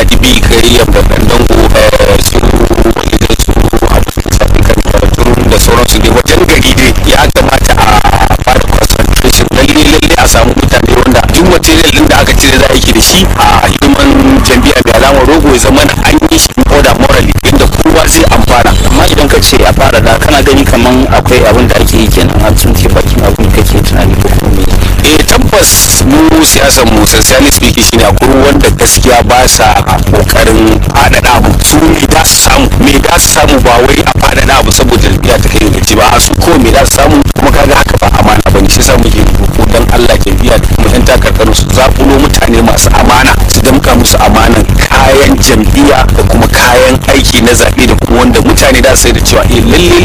adibi kai ya babban dango su su da sauransu dai wajen gari dai ya kamata a fara concentration lalle lalle a samu mutane wanda duk material din da aka cire za a yi da shi a hidiman jam'iyya mai alamar rogo ya zama an yi shi order morally inda kowa zai amfana amma idan ka ce a fara da kana gani kaman akwai abin da ake yi kenan an tsinke bakin abin kake tunani ko kuma me eh tabbas mu siyasar mu sincerely speaking shine akwai wanda gaskiya ba sa kokarin faɗaɗa abu su me da su samu me da su samu ba wai a faɗaɗa abu saboda jam'iyya ta kai gaci ba a su ko me da su samu kuma kaga haka ba amana bane shi yasa muke roƙo dan Allah jam'iyya da kuma yan takarkaru su zakulo mutane masu amana su damka musu amanan kayan jam'iyya da kuma kayan aiki na zaɓe da kuma wanda mutane da sai da cewa eh lalle